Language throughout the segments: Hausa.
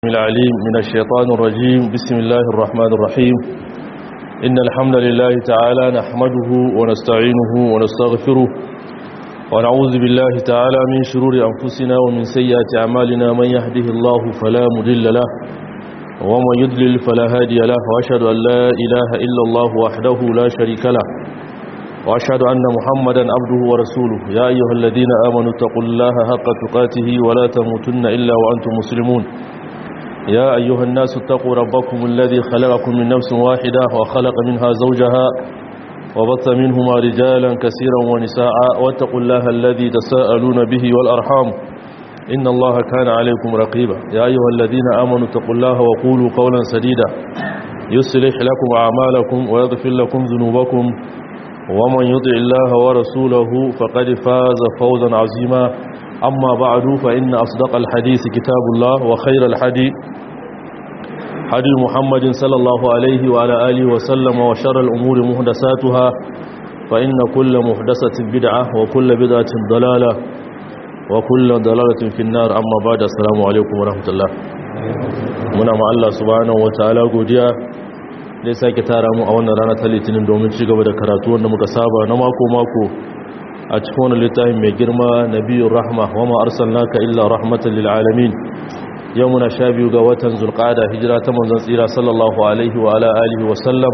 العليم من الشيطان الرجيم بسم الله الرحمن الرحيم إن الحمد لله تعالى نحمده ونستعينه ونستغفره ونعوذ بالله تعالى من شرور أنفسنا ومن سيئات أعمالنا من يهده الله فلا مضل له ومن يضلل فلا هادي له وأشهد أن لا إله إلا الله وحده لا شريك له وأشهد أن محمدا عبده ورسوله يا أيها الذين آمنوا اتقوا الله حق تقاته ولا تموتن إلا وأنتم مسلمون يا أيها الناس اتقوا ربكم الذي خلقكم من نفس واحدة وخلق منها زوجها وبث منهما رجالا كثيرا ونساء واتقوا الله الذي تساءلون به والأرحام إن الله كان عليكم رقيبا يا أيها الذين آمنوا اتقوا الله وقولوا قولا سديدا يصلح لكم أعمالكم ويغفر لكم ذنوبكم ومن يطع الله ورسوله فقد فاز فوزا عظيما أما بعد فإن أصدق الحديث كتاب الله وخير الحديث حديث محمد صلى الله عليه وعلى آله وسلم وشر الأمور مهدساتها فإن كل مهدسة بدعة وكل بدعة ضلالة وكل ضلالة في النار أما بعد السلام عليكم ورحمة الله muna ma Allah subhanahu wataala godiya da sake tara mu a wannan rana ta litinin domin ci gaba da karatu wanda muka saba na mako mako a cikin wani littafin mai girma nabiyur rahma wa ma arsalnaka illa rahmatan lil alamin yau muna sha biyu ga watan zulqa'ada hijira ta manzon tsira sallallahu alaihi wa ala alihi wa sallam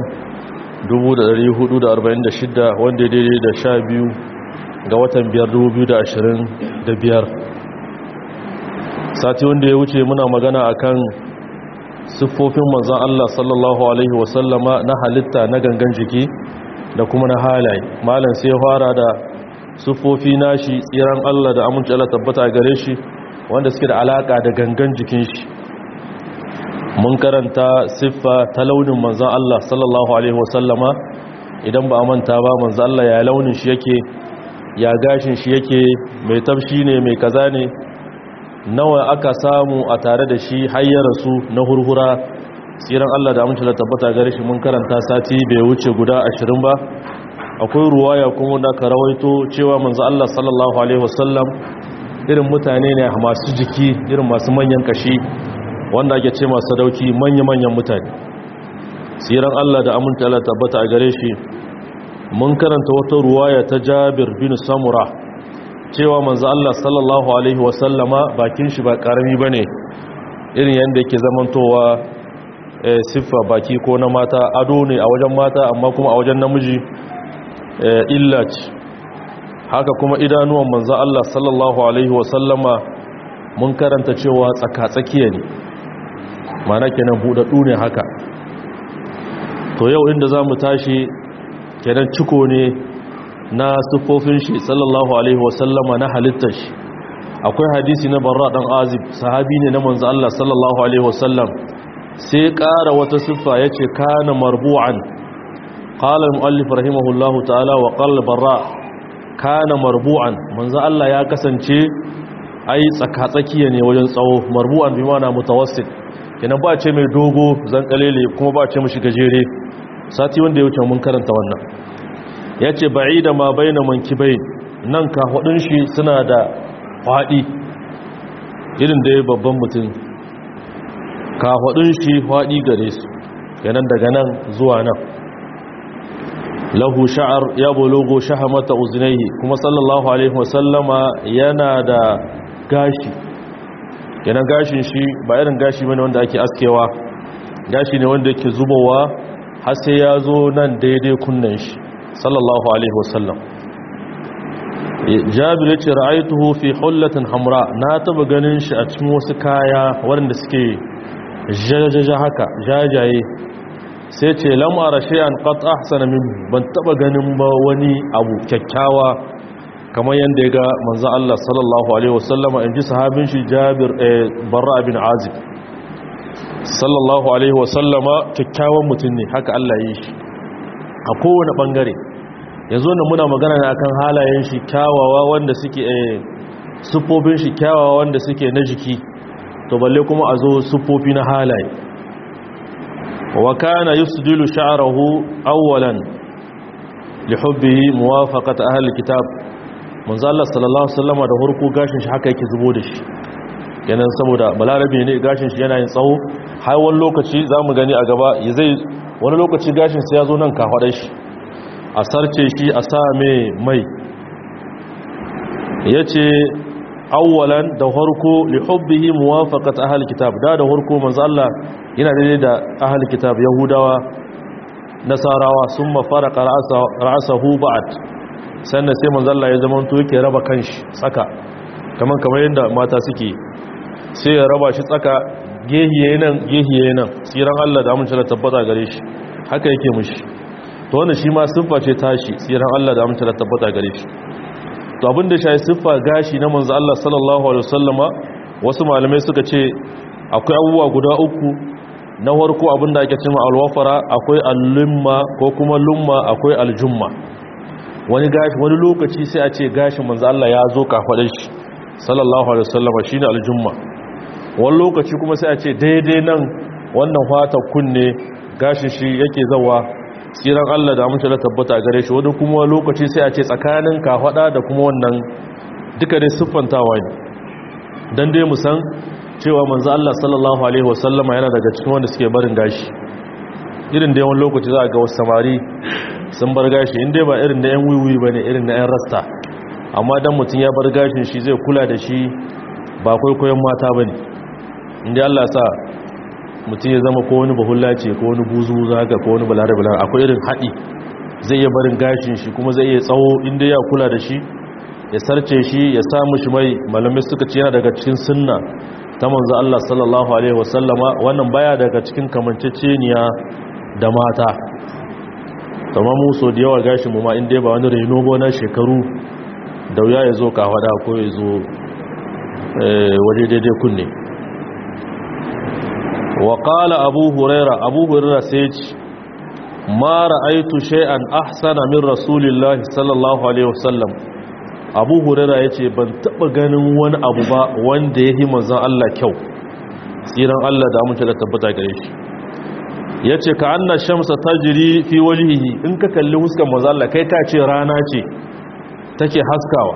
1446 wanda ya daidai da sha biyu ga watan 2025 sati wanda ya wuce muna magana akan siffofin manzon Allah sallallahu alaihi wa sallama na halitta na gangan jiki da kuma na halaye malam sai fara da siffofi nashi tsiran Allah da aminci Allah tabbata gare shi wanda suke da alaka da gangan jikin shi mun karanta siffa ta launin manzan Allah sallallahu alaihi wasallama idan ba a manta ba manzan Allah ya launin shi yake ya gashin shi yake mai tafshi ne mai kaza ne nawa aka samu a tare da shi hayyara su na hurhura tsiran Allah da aminci Allah tabbata gare shi mun karanta sati bai wuce guda ashirin ba akwai ruwaya kuma da ka rawaito cewa manzo Allah sallallahu alaihi wasallam irin mutane ne masu jiki irin masu manyan kashi wanda ake ce masu sadauki manya-manyan mutane tsiran Allah da aminta Allah tabbata a gare shi mun karanta wata ruwaya ta Jabir bin Samura cewa manzo Allah sallallahu alaihi wasallama bakin shi ba karami bane irin yanda yake zamantowa siffa baki ko na mata ado ne a wajen mata amma kuma a wajen namiji illa ce haka kuma idanuwan manzo Allah sallallahu alaihi wasallama mun karanta cewa tsaka-tsakiya ne mana kenan budaddu ne haka to yau inda zamu tashi kenan ciko ne na sufofin shi sallallahu alaihi wasallama na halittar shi akwai hadisi na barra dan azib sahabi ne na manzo Allah sallallahu alaihi wasallam sai ƙara wata siffa yace kana marbu'an قال المؤلف رحمه الله تعالى وقال البراء كان مربوعا منذ الله ya kasance ai tsakatsakiya ne wajen tsawo marbu'an bi mana mutawassit kenan ba ce mai dogo zan kalele kuma ba ce mishi gajere sati wanda ya wuce mun karanta wannan yace ba'ida ma baina mankibai nan ka hudun shi suna da fadi irin da babban mutum ka hudun shi fadi gare su kenan daga nan zuwa nan lahu sha'ar ya bulugo shahamata uznaihi kuma sallallahu alaihi wasallama yana da gashi yana gashin shi ba irin gashi bane wanda ake askewa gashi ne wanda yake zubowa har sai ya zo nan daidai kunnen shi sallallahu alaihi wasallam jabir yace ra'aytuhu fi hullatin hamra na taba ganin shi a cikin wasu kaya waɗanda suke jajaja haka jajaye sai ce lamara shay'an qad ahsana min ban taba ganin ba wani abu kyakkyawa kamar yanda ya ga manzo Allah sallallahu alaihi wasallama inji sahabin shi Jabir Barra bin Azib sallallahu alaihi wasallama kyakkyawan mutum ne haka Allah yi shi a kowane bangare yanzu ne muna magana ne akan halayen shi kyawawa wanda suke sufofin shi kyawawa wanda suke na jiki to balle kuma a zo sufofi na halaye وكان يسدل شعره اولا لحبه موافقه اهل الكتاب manzo Allah sallallahu alaihi wasallam da hurku gashin shi haka yake zubo da shi kenan saboda balarabe ne gashin shi yana yin tsawo har wani lokaci za mu gani a gaba ya zai wani lokaci gashin sai ya zo nan kafaɗar shi a sarce shi a sa mai mai ya ce awwalan da harko li hubbihi muwafaqat ahli kitab da da harko manzo Allah yana daidai da ahli kitab yahudawa nasarawa summa faraqa ra'sahu ba'd sannan sai manzo Allah ya zama to yake raba kanshi tsaka kaman kamar yadda mata suke sai ya raba shi tsaka gehiye nan gehiye nan tsiran Allah da amince da tabbata gare shi haka yake mushi to wannan shi ma siffa ce tashi tsiran Allah da amince da tabbata gare shi to abinda shi siffa gashi na manzo Allah sallallahu alaihi wasallama wasu malamai suka ce akwai abubuwa guda uku na farko abinda ake cewa alwafara akwai al-lumma ko kuma lumma akwai aljumma wani gashi wani lokaci sai a ce gashin manzo Allah ya zo kafadar shi sallallahu alaihi wasallama shine aljumma wani lokaci kuma sai a ce daidai nan wannan fata kunne gashin shi yake zawa tsiran Allah da amince da tabbata a gare shi wani kuma lokaci sai a ce tsakanin kafada da kuma wannan duka dai siffantawa ne dan dai mu san cewa manzo Allah sallallahu alaihi wasallama yana daga cikin wanda suke barin gashi irin da yawan lokaci za a ga wasu samari sun bar gashi inda ba irin da yan wiwi bane irin na yan rasta amma dan mutum ya bar gashin shi zai kula da shi ba kwaikwayon mata bane inda Allah sa mutum ya zama ko wani bahulla ce ko wani buzu zaga ko wani balarabe akwai irin haɗi zai iya barin gashin shi kuma zai iya tsawo inda ya kula da shi ya sarce shi ya samu shi mai malamai suka ce yana daga cikin sunna ta manzo Allah sallallahu alaihi wasallama wannan baya daga cikin kamanceceniya da mata kamar mu so da yawa gashin mu ma inda ba wani reno ba na shekaru da wuya ya zo kawada ko ya zo waje daidai kunne وقال أبو هريرة أبو هريرة سيج ما رأيت شيئا أحسن من رسول الله صلى الله عليه وسلم أبو هريرة يتي بان تبغن وان أبو با وان ديه مزان الله كيو سيران الله دامن تلا تبتا قريش yace ka anna shamsa tajri fi wajhihi in ka kalli huskan manzo Allah kai ka ce rana ce take haskawa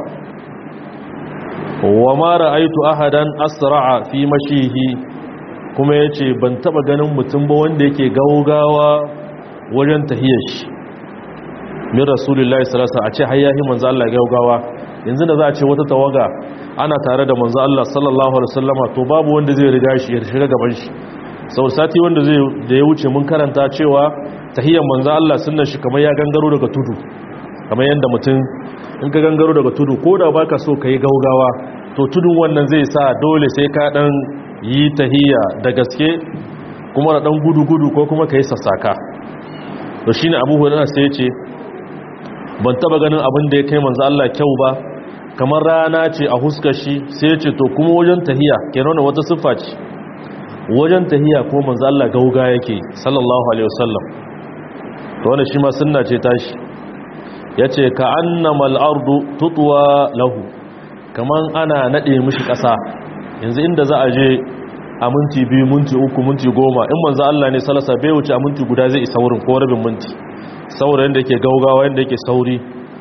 wa ma ra'aytu ahadan asra'a fi mashihi kuma ya ce ban taba ganin mutum ba wanda yake gaugawa wajen tahiyar shi min rasulullahi salasa a ce hayyahi manzo Allah gaugawa yanzu da za a ce wata tawaga ana tare da manzo Allah sallallahu alaihi wasallama to babu wanda zai riga shi ya shiga gaban shi sau sati wanda zai da ya wuce mun karanta cewa tahiyar manzo Allah sunnan shi kamar ya gangaro daga tudu kamar yanda mutum in ka gangaro daga tudu ko da baka so kai gaugawa to tudun wannan zai sa dole sai ka dan yi tahiyya da gaske kuma da dan gudu-gudu ko kuma ka yi sassaka to shine abu hurairah sai ce ban taba ganin abin da ya kai manzo Allah kyau ba kamar rana ce a huskar shi sai ce to kuma wajen tahiyya kenan wata siffa ce wajen tahiyya ko manzo Allah gauga yake sallallahu alaihi wasallam to wannan shi ma sunna ce tashi yace ka annamal ardu tutwa lahu kaman ana nade mishi kasa yanzu inda za a je a minti biyu minti uku minti goma in manzo Allah ne salasa bai wuce a minti guda zai isa wurin ko rabin minti saboda yanda yake gaugawa yanda yake sauri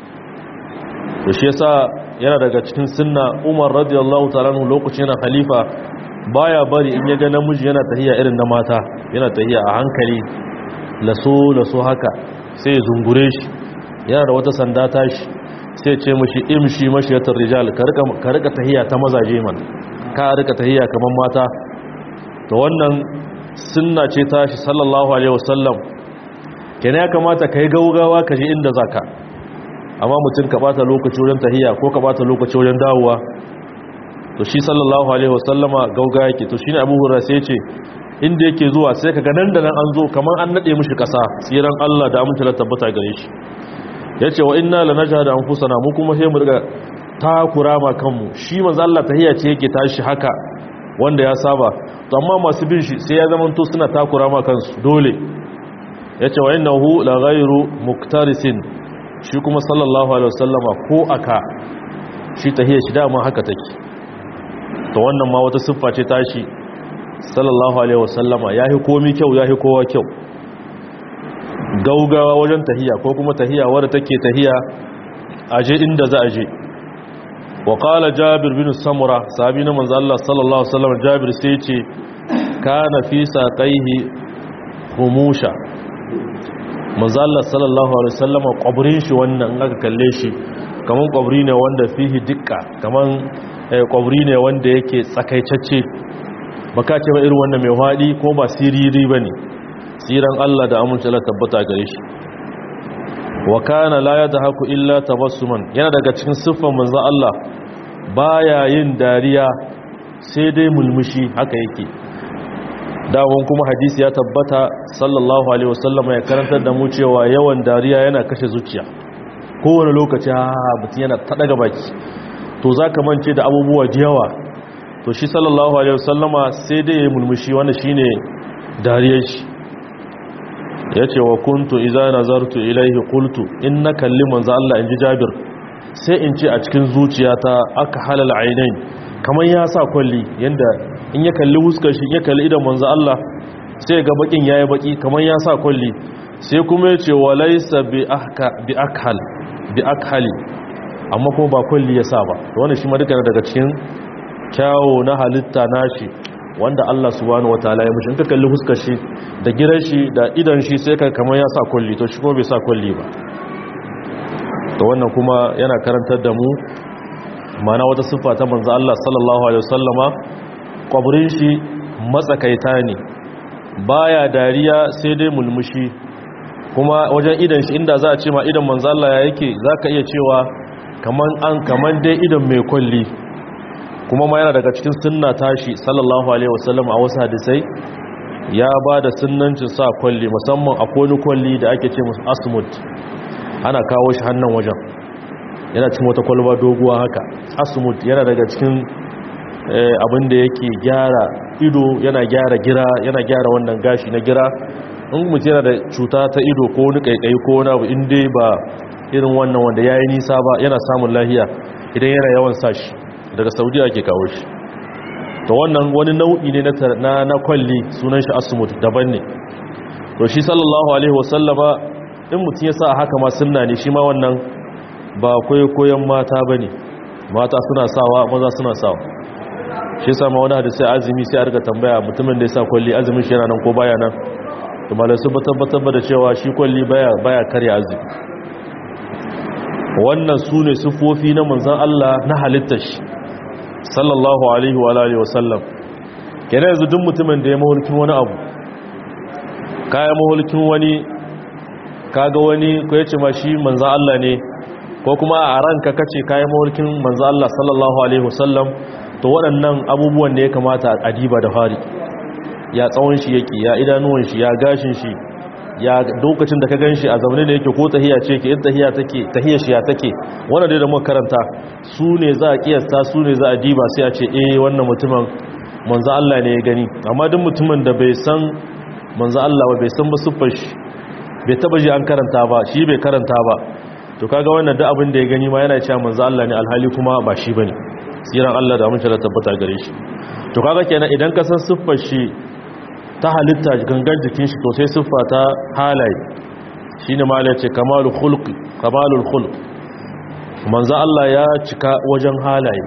to shi yasa yana daga cikin sunna Umar radiyallahu ta'ala anhu lokacin yana khalifa baya bari in ya ga namiji yana tahiya irin na mata yana tahiya a hankali laso laso haka sai ya zungure shi yana da wata sanda tashi sai ce mashi imshi mashiyatar rijal ka rika tahiya ta mazaje man ka rika tahiya kamar mata to wannan sunna ce ta shi sallallahu alaihi wasallam kenan ya kamata kai gaugawa ka je inda zaka amma mutum ka bata lokaci wajen tahiya ko ka bata lokaci wajen dawowa to shi sallallahu alaihi wasallama gauga yake to shine Abu Hurairah sai ce inda yake zuwa sai kaga nan da nan an zo kamar an nade mishi kasa tsiran Allah da amince da tabbata gare shi yace wa inna lanajhadu anfusana mu kuma sai mu riga takura ma kanmu shi manzo Allah tahiyya ce yake tashi haka wanda ya saba to amma masu bin shi sai ya zamanto suna takura ma kansu dole yace wa innahu la ghayru muktarisin shi kuma sallallahu alaihi wasallama ko aka shi tahiyya shi dama haka take to wannan ma wata siffa ce tashi sallallahu alaihi wasallama yahi komi kyau yahi kowa kyau gaugawa wajen tahiya ko kuma tahiya wadda take tahiya aje inda za a je wa qala jabir bin samura sahabi na manzo Allah sallallahu alaihi wasallam jabir sai ce kana fi saqaihi humusha manzo Allah sallallahu alaihi wasallam kwabrin shi wannan aka kalle shi kaman kwabri ne wanda fihi dikka kaman kwabri ne wanda yake tsakaitacce baka ce ba irin wannan mai hadi ko ba siriri bane siran Allah da amince Allah tabbata gare shi wa kana la yadhaku illa tabassuman yana daga cikin siffar manzo Allah baya yin dariya sai dai mulmushi haka yake dawon kuma hadisi ya tabbata sallallahu alaihi wasallam ya karantar da mu cewa yawan dariya yana kashe zuciya kowane lokaci ha mutum yana ta daga baki to zaka mance da abubuwa da yawa to shi sallallahu alaihi wasallama sai dai ya mulmushi wanda shine dariyar shi ya ce wa kuntu iza nazartu ilaihi qultu inna kalli manzo Allah inji Jabir sai in ce a cikin zuciyata aka halal ainain kamar ya sa kwalli yanda in ya kalli huskar shi ya kalli idan manzo Allah sai ga bakin yayi baki kamar ya sa kwalli sai kuma ya ce walaysa bi ahka bi akhal bi akhali amma kuma ba kwalli ya sa ba wannan shi ma duka daga cikin kyawo na halitta nashi wanda Allah subhanahu wataala ya mishi in ka kalli huskar shi da giran shi da idan shi sai ka kamar ya sa kulli to shi kuma bai sa kulli ba to wannan kuma yana karantar da mu mana wata siffa ta manzo Allah sallallahu alaihi wasallama kwabrin shi matsakaita ne baya dariya sai dai mulmushi kuma wajen idan shi inda za a ce ma idan manzo Allah ya yake zaka iya cewa kaman an kaman dai idan mai kulli kuma ma yana daga cikin sunna tashi sallallahu alaihi wasallam a wasu hadisai ya ba da sunnancin sa kwalli musamman a koni kwalli da ake ce musu asmut ana kawo shi hannun wajen yana cikin wata kwalba doguwa haka asmut yana daga cikin abin da yake gyara ido yana gyara gira yana gyara wannan gashi na gira in mutum yana da cuta ta ido ko wani kaikai ko wani abu inda ba irin wannan wanda ya yi nisa ba yana samun lahiya idan yana yawan sashi daga saudiya ke kawo shi to wannan wani nau'i ne na na kwalli sunan shi asmut daban ne to shi sallallahu alaihi wasallama in mutum ya sa haka ma sunna ne shi ma wannan ba koyon mata bane mata suna sawa maza suna sawa shi sama wani hadisi azumi sai a riga tambaya mutumin da ya sa kwalli azumin shi yana nan ko baya nan to malai su tabbatar da cewa shi kwalli baya baya karya azumi wannan su ne sufofi na manzan Allah na halittar shi sallallahu alaihi wa alihi wasallam kenan yanzu duk mutumin da ya mahulkin wani abu kaya mahulkin wani kaga wani ko yace ma shi manzo Allah ne ko kuma a ranka kace kaya mahulkin manzo Allah sallallahu alaihi wasallam to waɗannan abubuwan da ya kamata a diba da fari ya tsawon shi yake ya idanuwan shi ya gashin shi ya lokacin da ka gan shi a zaune da yake ko tahiya ce ke in tahiya take tahiya shi ya take wannan dai da muka karanta su ne za a kiyasta su ne za a diba sai a ce eh wannan mutumin manzo Allah ne ya gani amma duk mutumin da bai san manzo Allah ba bai san ba siffar shi bai taba ji an karanta ba shi bai karanta ba to kaga wannan duk abin da ya gani ma yana cewa manzo Allah ne alhali kuma ba shi bane siran Allah da amince da tabbata gare shi to kaga kenan idan ka san siffar shi ta halitta gangan jikin shi to sai siffa ta halaye shine malai ce kamalul khulq kamalul khulq manzo Allah ya cika wajen halaye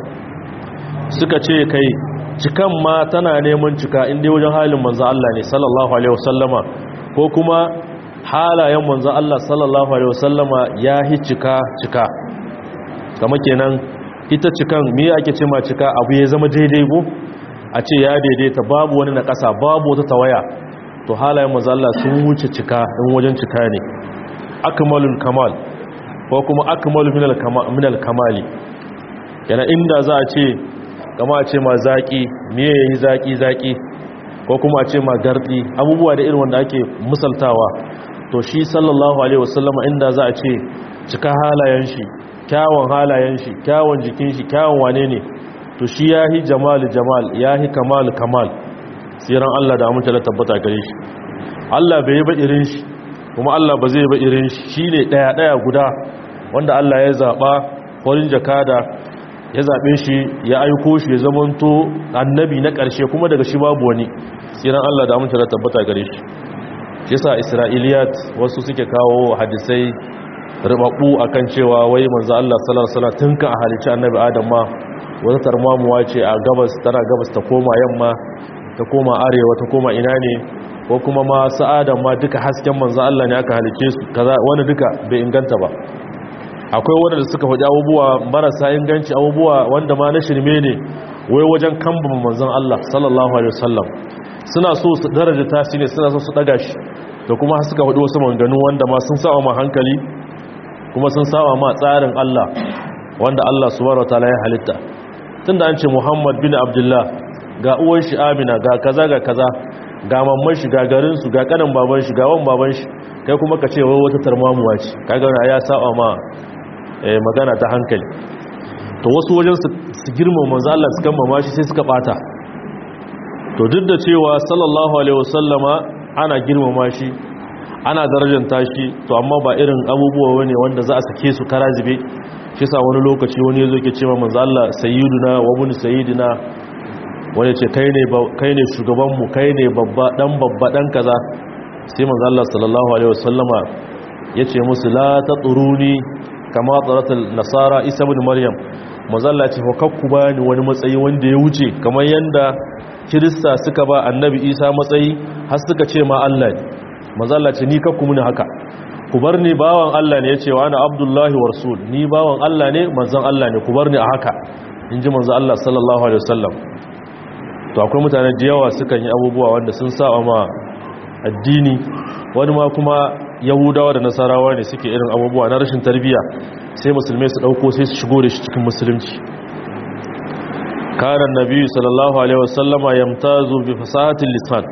suka ce kai cikan ma tana neman cika inda wajen halin manzo Allah ne sallallahu alaihi wasallama ko kuma halayen manzo Allah sallallahu alaihi wasallama ya hi cika cika kama kenan ita cikan me ake ce ma cika abu ya zama daidai ko a ce ya daidaita babu wani na ƙasa babu wata tawaya to halayen manzo Allah sun wuce cika in wajen cika ne akmalul kamal ko kuma akmalu minal minal kamali yana inda za a ce kama a ce ma zaki me yayi zaki zaki ko kuma a ce ma gardi abubuwa da irin wanda ake misaltawa to shi sallallahu alaihi wasallama inda za a ce cika halayen shi kyawun halayen shi kyawun jikin shi kyawun wane ne to shi yahi jamal jamal yahi kamal kamal siran Allah da amince da tabbata gare shi Allah bai yi ba irin shi kuma Allah ba zai ba irin shi shine daya daya guda wanda Allah ya zaba farin jakada ya zabe shi ya aiko shi ya zamanto annabi na karshe kuma daga shi babu wani siran Allah da amince da tabbata gare shi shi yasa isra'iliyat wasu suke kawo hadisai ribabbu akan cewa wai manzo Allah sallallahu alaihi wasallam tun kan a halicci annabi Adam ma wata tarmamuwa ce a gabas tana gabas ta koma yamma ta koma arewa ta koma ina ne ko kuma ma sa'adan ma duka hasken manzo Allah ne aka halice su kaza wani duka bai inganta ba akwai wanda da suka faɗi abubuwa marasa inganci abubuwa wanda ma na shirme ne wai wajen kambama manzon Allah sallallahu alaihi wasallam suna so su daraja tashi ne suna so su daga shi da kuma suka faɗi wasu maganganu wanda ma sun sawa ma hankali kuma sun sawa ma tsarin Allah wanda Allah subhanahu wataala ya halitta tunda an ce Muhammad bin Abdullah ga uwan shi Amina ga kaza ga kaza ga mamman shi ga garin su ga kanan baban shi ga wan baban shi kai kuma ka ce wai wata tarmamuwa ce kaga ya saba ma magana ta hankali to wasu wajen su girmama manzo Allah su kammama shi sai suka bata to duk da cewa sallallahu alaihi wasallama ana girmama shi ana darajanta shi to amma ba irin abubuwa wani wanda za a sake su kara zube shi sa wani lokaci wani yazo ke cewa manzo Allah sayyiduna wa mun sayyidina wani ce kai ne kai ne shugaban mu kai ne babba dan babba dan kaza sai manzo Allah sallallahu alaihi wasallama yace musu la taturuni kama tsaratul nasara isa ibn maryam manzo Allah ce fakakku bani wani matsayi wanda ya wuce kamar yanda kirista suka ba annabi isa matsayi har suka ce ma Allah ne mazalla ce ni kakku muni haka ku bar ni bawan Allah ne ya ce wa ana abdullahi wa rasul ni bawan Allah ne manzon Allah ne ku bar ni a haka in ji manzon Allah sallallahu alaihi wasallam to akwai mutane da yawa sukan yi abubuwa wanda sun saba ma addini wani ma kuma yahudawa da nasarawa ne suke irin abubuwa na rashin tarbiyya sai musulmai su dauko sai su shigo da shi cikin musulunci كان النبي صلى الله عليه وسلم يمتاز بفصاحة اللسان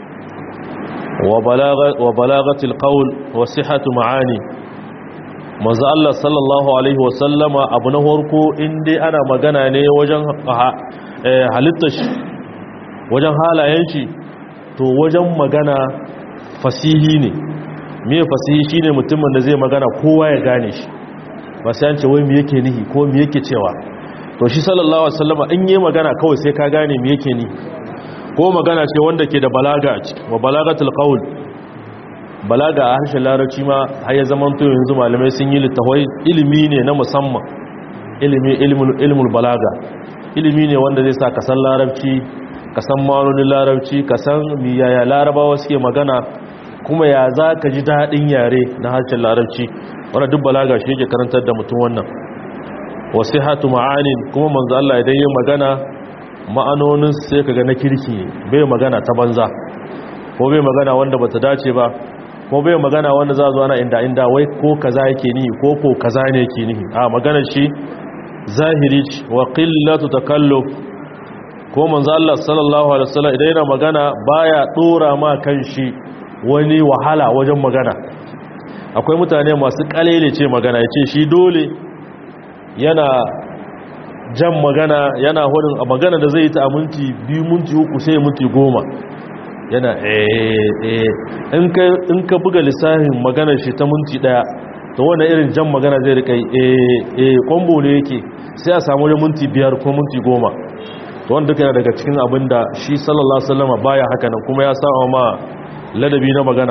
وبلاغة, وبلاغة القول وصحة معاني manzo Allah sallallahu alaihi wasallama abu na farko inda ana magana ne wajen halittar shi wajen halayen shi to wajen magana fasihi ne me fasihi shine mutumin da zai magana kowa ya gane shi ba sai an ce wai me yake nihi ko me yake cewa to shi sallallahu alaihi wasallama in yi magana kawai sai ka gane me yake ni ko magana ce wanda ke da balaga a ciki wa balagatul qaul balaga a harshen larabci ma har ya zaman to yanzu malamai sun yi littafai ilimi ne na musamman ilimi ilmul ilmul balaga ilimi ne wanda zai sa ka san larabci ka san ma'anonin larabci ka san miyaya larabawa suke magana kuma ya za ka ji daɗin yare na harshen larabci wanda duk balaga shi yake karantar da mutum wannan wasihatu ma'anin kuma manzo Allah idan yin magana ma'anonin sai kaga na kirki bai magana ta banza ko bai magana wanda bata dace ba ko bai magana wanda za zo ana inda inda wai ko kaza yake nihi ko ko kaza ne yake nihi a magana shi zahiri wa qillatu takalluf ko manzo Allah sallallahu alaihi wasallam idan yana magana baya dora ma kanshi wani wahala wajen magana akwai mutane masu kalele ce magana yace shi dole yana jan magana yana hudun a magana da zai yi ta a minti biyu minti uku sai minti goma yana eh in ka buga lissafin maganar shi ta minti daya to wanda irin jan magana zai rika eh kwambo ne yake sai a samu wajen minti biyar ko minti goma to wanda duka yana daga cikin abin da shi sallallahu alaihi wasallam baya haka nan kuma ya sa ma ladabi na magana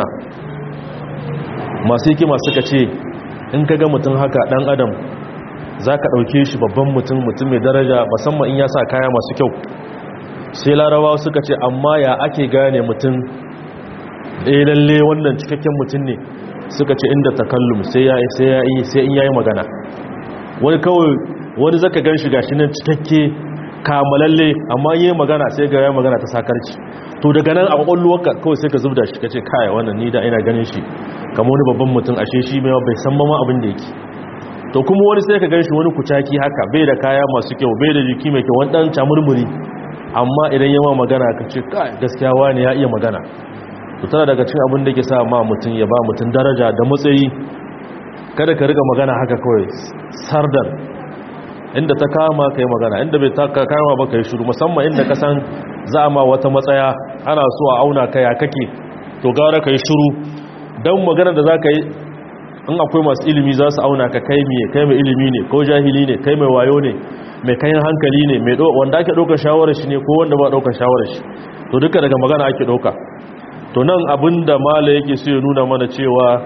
masu hikima suka ce in ka ga mutum haka dan adam za ka ɗauke shi babban mutum mutum mai daraja musamman in ya sa kaya masu kyau sai larabawa suka ce amma ya ake gane mutum ɗaya lalle wannan cikakken mutum ne suka ce inda takallum sai ya yi sai in yayi magana wani kawai wani zaka gan shi gashi nan cikakke kamalalle amma yi magana sai ga ya magana ta sakarci to daga nan a kwakwalwarka kawai sai ka zubda shi ka ce kaya wannan ni da ina ganin shi kamar wani babban mutum ashe shi mai bai san ma abin da yake to kuma wani sai ka ganshi wani kucaki haka bai da kaya masu kyau bai da jiki mai kyau wani dan camurmuri amma idan yawa magana ka ce kai gaskiya wani ya iya magana to tana daga cikin abin da ke sa ma mutum ya ba mutum daraja da matsayi kada ka riga magana haka kawai sardar inda ta kama ka yi magana inda bai ta kama ba ka yi shuru musamman inda ka san za a ma wata matsaya ana so a auna ka ya kake to gara ka yi shuru don magana da za ka yi in akwai masu ilimi za su auna ka kai mai kai mai ilimi ne ko jahili ne kai mai wayo ne mai kayan hankali ne mai wanda ake ɗaukar shawarar shi ne ko wanda ba ɗaukar shawarar shi to duka daga magana ake ɗauka to nan abinda mala yake so ya nuna mana cewa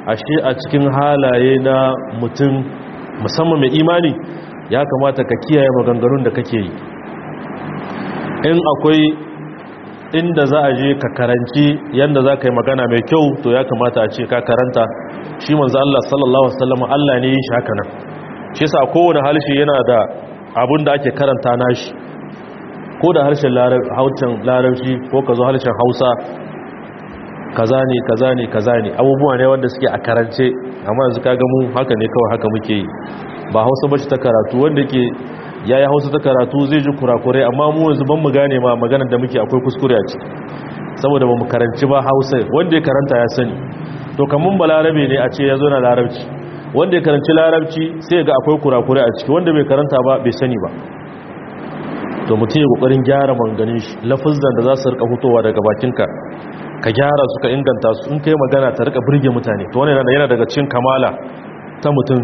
ashe a cikin halaye na mutum musamman mai imani ya kamata ka kiyaye maganganun da kake yi in akwai inda za a je ka karanci yadda za ka yi magana mai kyau to ya kamata a ce ka karanta shi manzo Allah sallallahu alaihi wasallam Allah ne ya shi haka nan shi yasa kowane harshe yana da abun da ake karanta nashi ko da harshen larabci ko ka zo harshen hausa kaza ne kaza ne kaza ne abubuwa ne wanda suke a karance amma yanzu ka gamu haka ne kawai haka muke yi ba hausa bace ta karatu wanda ke ya yi hausa ta karatu zai ji kurakurai amma mu yanzu ban mu gane ma maganar da muke akwai kuskure a ciki saboda ba mu karanci ba hausa wanda ya karanta ya sani to kamun ba larabe ne a ce ya zo na larabci wanda ya karanci larabci sai ga akwai kurakurai a ciki wanda bai karanta ba bai sani ba to mutum ya kokarin gyara manganin shi lafazan da za su rika fitowa daga bakinka ka gyara su ka inganta su in kai magana ta rika burge mutane to wannan yana daga cikin kamala ta mutum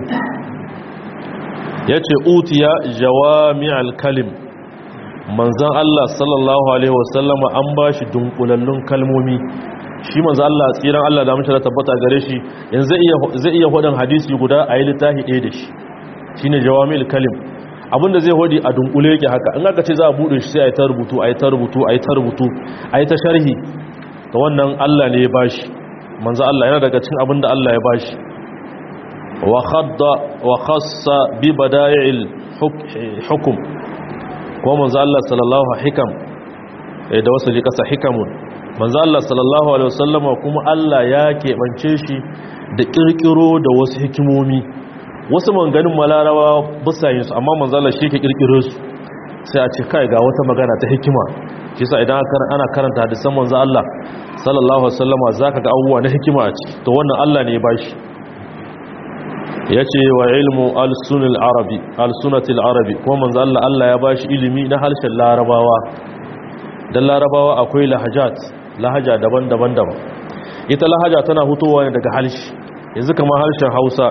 yace utiya jawami'al kalim manzon Allah sallallahu alaihi wasallama an bashi dunkulallun kalmomi shi manzon Allah tsiran Allah da mutum tabbata gare shi yanzu zai iya zai iya hodin hadisi guda a yi littafi ɗaya da shi shine jawami'ul kalim abinda zai hodi a dunkule yake haka in aka ce za a bude shi sai a yi ta rubutu a yi ta rubutu a yi ta rubutu a yi ta sharhi ta wannan Allah ne ya bashi manzo Allah yana daga cikin abinda Allah ya bashi wa khadda wa khassa bi bada'il hukm ko manzo Allah sallallahu hikam da wasu ji kasa hikamun manzo Allah sallallahu alaihi wasallama kuma Allah ya keɓance shi da kirkiro da wasu hikimomi wasu manganin malarawa bisa yin su amma manzo Allah shi ke kirkiro su sai a ce kai ga wata magana ta hikima shi sa idan ana karanta hadisan manzo Allah sallallahu alaihi wasallama zaka ga abubuwa na hikima a ciki to wannan Allah ne ya bashi yace wa ilmu al-sunil arabi al-sunatil arabi kuma manzo Allah Allah ya bashi ilimi na harshen larabawa dan larabawa akwai lahajat lahaja daban-daban daban ita lahaja tana hutowa ne daga harshe yanzu kamar harshen Hausa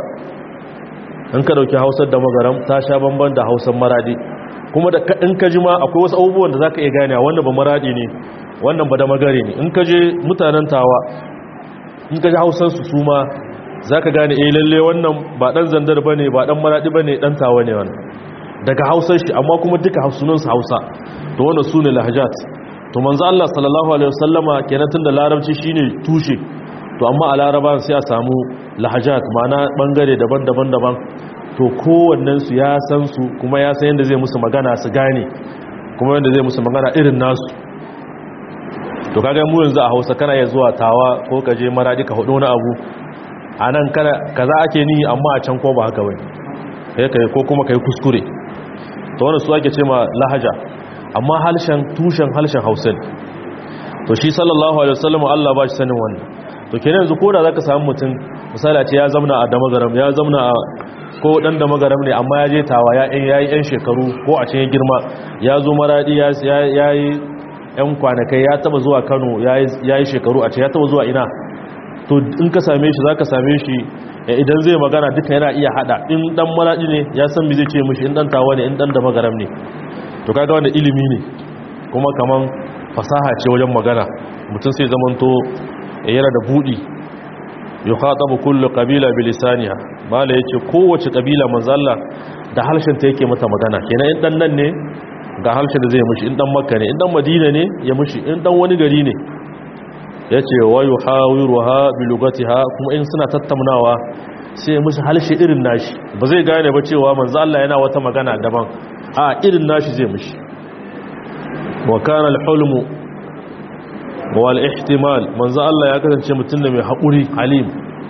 in ka dauki Hausar da magaram ta sha bamban da Hausar maradi kuma da in ka ji ma akwai wasu abubuwan da za ka iya gane wannan ba maradi ne wannan ba da magare ne in ka je mutanen tawa in ka ji hausansu su ma za ka gane eh lalle wannan ba dan zandar ba ne ba dan maradi ba ne dan tawa ne wannan daga hausar shi amma kuma duka hausunansu hausa to wannan su ne lahajat to manzo Allah sallallahu alaihi wasallama kenan tun da larabci shine tushe to amma a laraban sai a samu lahajat ma'ana bangare daban-daban daban to kowannensu ya san su kuma ya san yadda zai musu magana su gane kuma yadda zai musu magana irin nasu to kaga mu yanzu a hausa kana ya zuwa tawa ko ka je maradi ka hudu wani abu a nan kaza ake ni amma a can ko ba haka bane kai kai ko kuma kai kuskure to wannan su ake ce ma lahaja amma halshen tushen halshen hausa ne to shi sallallahu alaihi wasallam Allah ba shi sanin wannan to kenan yanzu ko da zaka samu mutum misali a ce ya zamna a damagaram ya zamna a ko dan da magaram ne amma ya je tawa ya yi yan shekaru ko a cikin girma ya zo maradi ya yi yan kwanakai ya taba zuwa kano ya yi shekaru a ce ya taba zuwa ina to in ka same shi za ka same shi idan zai magana duka yana iya hada in dan maradi ne ya san mi zai ce mishi in dan tawa ne in dan da magaram ne to kaga wanda ilimi ne kuma kaman fasaha ce wajen magana mutum sai zamanto yana da budi yukhatabu kullu qabila bilisaniha mala yace kowace kabila manzo Allah da harshen ta yake mata magana kenan in dan nan ne ga harshen da zai mushi in dan makka ne in dan madina ne ya mushi in dan wani gari ne yace wa yuhawiruha bi lugatiha kuma in suna tattaunawa sai ya mushi harshe irin nashi ba zai gane ba cewa manzo Allah yana wata magana daban a irin nashi zai mushi wa kana al-hulmu wal ihtimal manzo Allah ya kasance mutum da mai haƙuri halim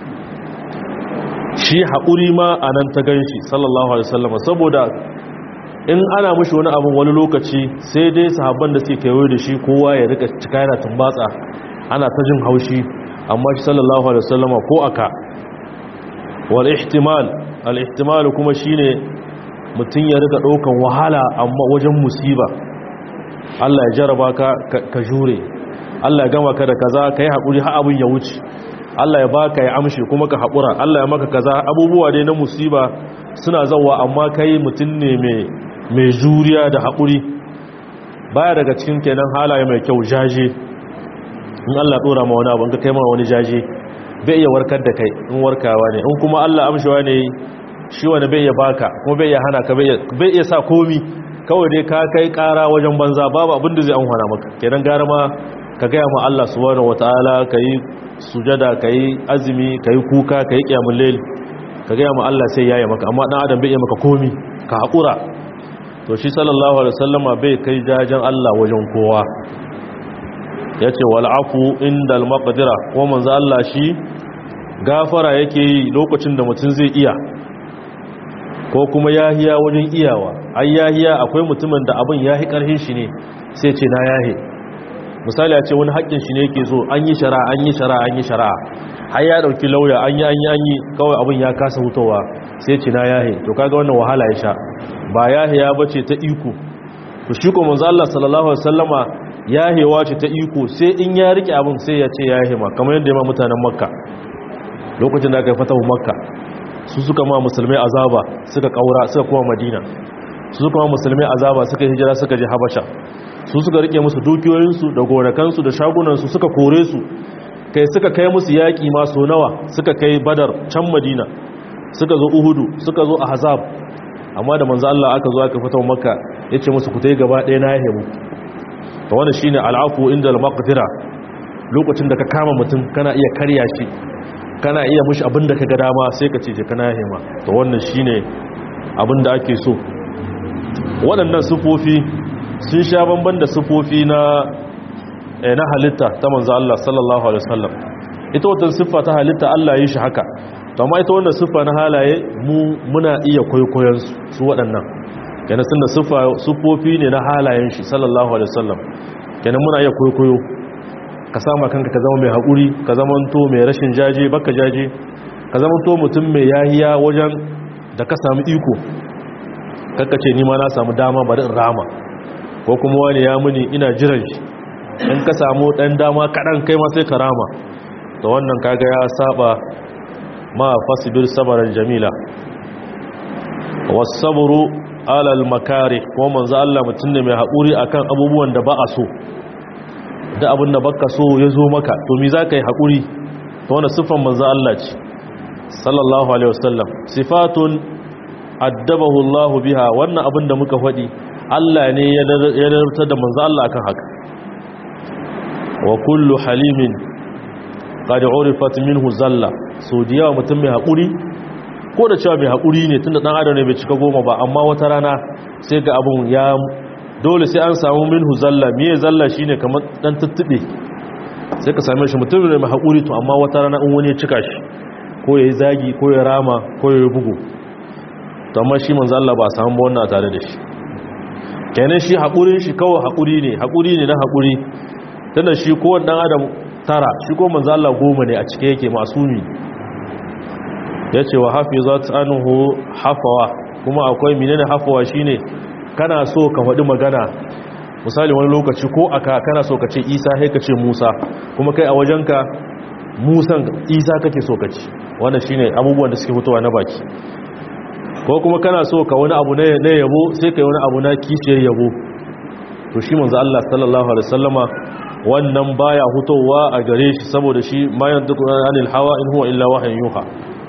shi haƙuri ma anan ta ganshi sallallahu alaihi wasallam saboda in ana mushi wani abin wani lokaci sai dai sahabban da suke kewaye da shi kowa ya rika cika yana tumbatsa ana ta jin haushi amma shi sallallahu alaihi wasallam ko aka wal ihtimal al ihtimal kuma shine mutum ya rika daukan wahala amma wajen musiba Allah ya jaraba ka ka jure Allah ya gama ka da kaza kai hakuri har abin ya wuce Allah ya baka ya amshi kuma ka hakura Allah ya maka kaza abubuwa dai na musiba suna zawa amma kai mutum ne mai mai juriya da hakuri baya daga cikin kenan halaye mai kyau jaje in Allah dora ma wani abu in ka kai ma wani jaje bai iya warkar da kai in warkawa ne in kuma Allah amshawa ne shi wani bai iya baka kuma bai iya hana ka bai iya sa komi kawai dai ka kai kara wajen banza babu abin da zai amfana maka kenan gara ma ka gaya ma Allah subhanahu wataala kai sujada kai azumi kai kuka kai qiyamul layl ka gaya ma Allah sai yayi maka amma dan adam bai iya maka komi ka hakura to shi sallallahu alaihi wasallama bai kai jajan Allah wajen kowa yace wal afu indal maqdira ko manzo Allah shi gafara yake yi lokacin da mutum zai iya ko kuma yahiya wajen iyawa ai yahiya akwai mutumin da abin yahi karhin shi ne sai ce na yahe misali a ce wani haƙƙin shi ne yake so an yi shara an yi shara an yi shara har ya dauki lauya an yi an yi an yi kawai abin ya kasa hutowa sai ce na yahe to kaga wannan wahala ya sha ba yahiya bace ta iko to shi ko manzo Allah sallallahu alaihi wasallama yahewa ce ta iko sai in ya rike abin sai ya ce yahe ma kamar yadda ya ma mutanen makka lokacin da aka yi fatahu makka su suka ma musulmai azaba suka kaura suka kuma madina su suka ma musulmai azaba suka hijira suka je habasha su suka rike musu dukiyoyinsu da gonakansu da shagunansu suka kore su kai suka kai musu yaƙi masu nawa suka kai badar can madina suka zo uhudu suka zo ahzab amma da manzo Allah aka zo aka fatahu makka yace musu ku tai gaba ɗaya na yahe mu to wannan shine al'afu inda al-maqdira lokacin da ka kama mutum kana iya karya shi kana iya mushi abin da ka ga dama sai ka ce kana hima to wannan shine abin da ake so waɗannan sufofi sun sha bamban da sufofi na na halitta ta manzo Allah sallallahu alaihi wasallam ita wannan siffa ta halitta Allah yi shi haka to amma ita wannan siffa na halaye mu muna iya kwaikwayon su su waɗannan kenan sun da siffa sufofi ne na halayen shi sallallahu alaihi wasallam kenan muna iya kwaikwayo ka sama kanka ka zama mai haƙuri ka zama to mai rashin jaje baka jaje ka zama to mutum mai yahiya wajen da ka samu iko kakka ce nima na samu dama bari in rama ko kuma wani ya muni ina jiran shi in ka samu ɗan dama kaɗan kai ma sai ka rama da wannan kaga ya saba ma fasibir sabaran jamila wasaburu alal makare ko manzo Allah mutum ne mai haƙuri akan abubuwan da ba a so da abin da baka so ya zo maka to mi za ka yi haƙuri ta wani siffan manzan Allah ce sallallahu alaihi wasallam sifatun addabahu Allah biha wannan abin da muka faɗi Allah ne ya darta da manzan Allah akan haka wa kullu halimin qad urifat minhu zalla so da yawa mutum mai haƙuri ko da cewa mai haƙuri ne tunda dan adam ne bai cika goma ba amma wata rana sai ga abun ya dole sai an samu minhu zalla miye zalla shine kamar dan tuttube sai ka same shi mutum ne mai haƙuri to amma wata rana in wani ya cika shi ko yayi zagi ko ya rama ko ya bugu to amma shi manzo Allah ba a samu ba wannan tare da shi kenan shi haƙurin shi kawai haƙuri ne haƙuri ne na haƙuri tunda shi ko dan adam tara shi ko manzo Allah goma ne a cike yake masumi yace wa hafizat anhu hafawa kuma akwai menene hafawa shine kana so ka faɗi magana misali wani lokaci ko aka kana so ka ce isa sai ka ce musa kuma kai a wajenka musan isa kake so ka ci wannan shine abubuwan da suke fitowa na baki ko kuma kana so ka wani abu na yabo sai kai wani abu na kishiyar yabo to shi manzo Allah sallallahu alaihi wasallama wannan baya hutowa a gare shi saboda shi ma yantiqu anil hawa in huwa illa wahyun yuha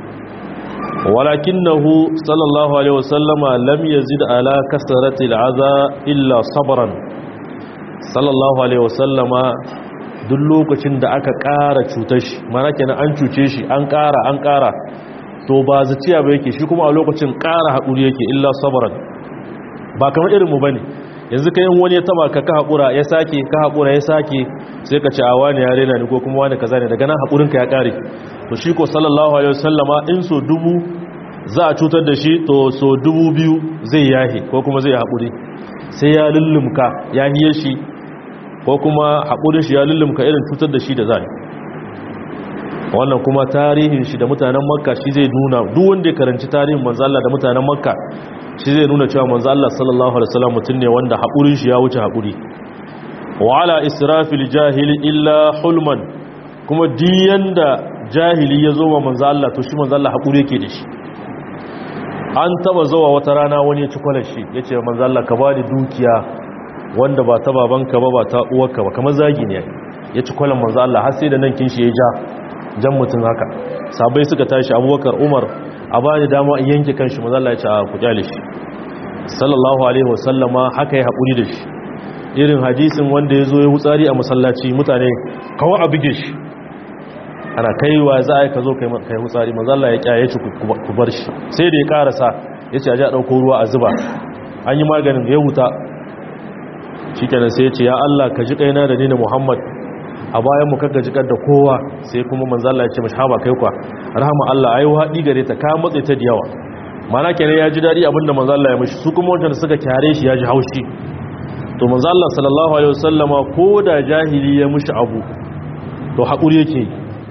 walakinahu sallallahu alaihi wasallama lam yazid ala kasrati al'aza illa sabran sallallahu alaihi wasallama duk lokacin da aka ƙara cutar shi mana kenan an cuce shi an ƙara an ƙara to ba zaciya ba yake shi kuma a lokacin ƙara haƙuri yake illa sabran ba kamar irin mu bane yanzu kai in wani ya taba ka ka haƙura ya sake ka haƙura ya sake sai ka ce a wani ya rena ni ko kuma wani kaza ne daga nan haƙurinka ya ƙare to shi ko sallallahu alaihi wasallama in so dubu za a cutar da shi to so dubu biyu zai yahi ko kuma zai haƙuri sai ya lullumka ya hiye shi ko kuma haƙurin shi ya lullumka irin cutar da shi da zai wannan kuma tarihin shi da mutanen makka shi zai nuna duk wanda ya karanci tarihin manzo Allah da mutanen makka shi zai nuna cewa manzo Allah sallallahu alaihi wasallam mutum ne wanda haƙurin shi ya wuce haƙuri wa ala israfil jahili illa hulman kuma diyan da jahili ya zo wa manzo Allah to shi manzo Allah haƙuri yake da shi an taba zuwa wata rana wani ya ci kwalar shi ya ce manzo Allah ka bani dukiya wanda ba ta babanka ba ba ta uwarka ba kamar zagi ne ya ci kwalar manzo Allah har sai da nan kin shi ya ja jan mutum haka sabai suka tashi abubakar umar a bani dama in yanke kanshi mazalla ya ce a ku kyale shi sallallahu alaihi wasallama haka ya haƙuri da shi irin hadisin wanda ya zo ya wutsari a masallaci mutane kawo a buge shi ana kaiwa za a yi ka zo kai wutsari mazalla ya kyaye shi ku bar shi sai da ya karasa ya ce a ji a ɗauko ruwa a zuba an yi maganin ya wuta shi kenan sai ya ce ya Allah ka ji kaina da ni na Muhammad a bayan mu kaga jikar da kowa sai kuma manzalla ya ce mashi haba kai kwa rahama Allah ayi haɗi gare ta ka matse ta da yawa mana kenan ya ji daɗi abinda manzalla ya mashi su kuma wanda suka kyare shi ya ji haushi to manzalla sallallahu alaihi wasallama ko da jahili ya mushi abu to haƙuri yake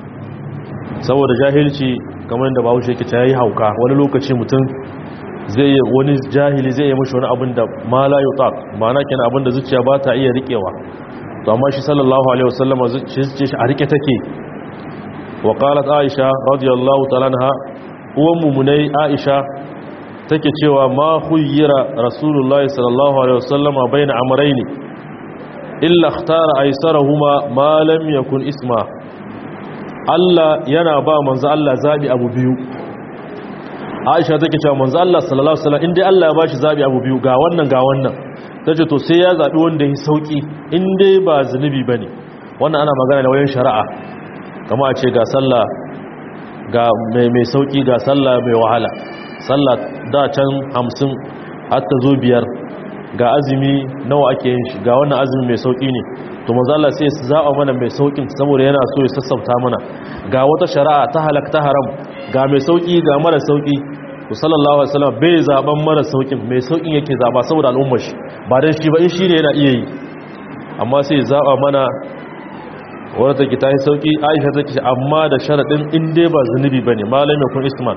saboda jahilci kamar yadda bahaushe yake ta yi hauka wani lokaci mutum zai wani jahili zai yi mashi wani abin da ma la yutaq ma'ana kenan abin da zuciya ba ta iya riƙewa to amma shi sallallahu alaihi wasallama zuciya shi a rike take wa qalat aisha radiyallahu ta'ala anha uwan mumunai aisha take cewa ma khuyyira rasulullahi sallallahu alaihi wasallama baina amrayni illa ikhtara aysarahuma ma lam yakun isma Allah yana ba manzo Allah zabi abu biyu Aisha take cewa manzo Allah sallallahu alaihi wasallam indai Allah ya bashi zabi abu biyu ga wannan ga wannan tace to sai ya zabi wanda ya sauki indai ba zunubi bane wannan ana magana da wayan shari'a kamar a ce ga sallah ga mai mai sauki ga sallah mai wahala sallah da can 50 har ta zo biyar ga azumi nawa ake yin shi ga wannan azumi mai sauki ne to manzo Allah sai ya zaba mana mai saukin saboda yana so ya sassauta mana ga wata shari'a ta halak ta haram ga mai sauki ga mara sauki to sallallahu alaihi wasallam bai zaban mara saukin mai saukin yake zaba saboda al'ummar shi ba dan shi ba in shi ne yana iya yi amma sai ya zaba mana wadda take ta yi sauki Aisha take amma da sharadin in dai ba zunubi bane malamin kun isman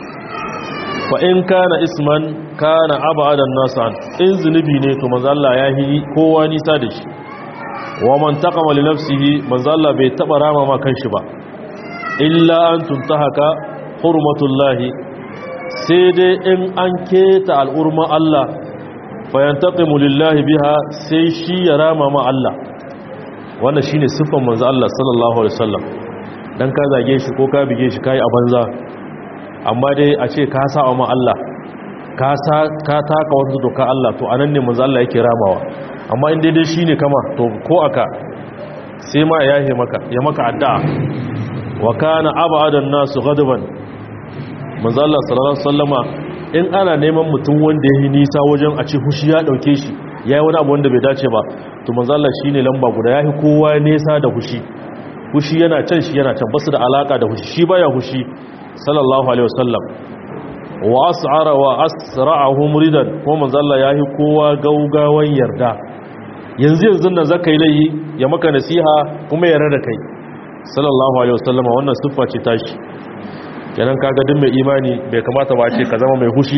fa in kana isman kana abadan nasan in zunubi ne to manzo Allah ya yi kowa nisa da shi wa man taqama li nafsihi manzo Allah bai taba rama ma kanshi ba illa an tuntahaka hurmatullahi sai dai in an keta al'urma Allah fa yantaqimu lillahi biha sai shi ya rama ma Allah wannan shine sifan manzo Allah sallallahu alaihi wasallam dan ka zage shi ko ka bige shi kai a banza amma dai a ce ka sa ma Allah ka sa ka taka wata doka Allah to anan ne manzo Allah yake ramawa amma in daidai shine kama to ko aka sai ma ya yahe maka ya maka addu'a wa kana abadan nasu ghadaban manzo Allah sallallahu alaihi wasallama in ana neman mutum wanda yayi nisa wajen a ce hushi ya dauke shi yayi wani abu wanda bai dace ba to manzo Allah shine lamba guda yayi kowa nesa da hushi hushi yana can shi yana can basu da alaka da hushi shi baya hushi sallallahu alaihi wasallam wa as'ara wa asra'ahum ridan ko manzo Allah yayi kowa gaugawan yarda yanzu yanzu nan zaka yi layi ya maka nasiha kuma yarda da kai sallallahu alaihi wasallama wannan siffa ce tashi kenan kaga duk mai imani bai kamata ba ce ka zama mai hushi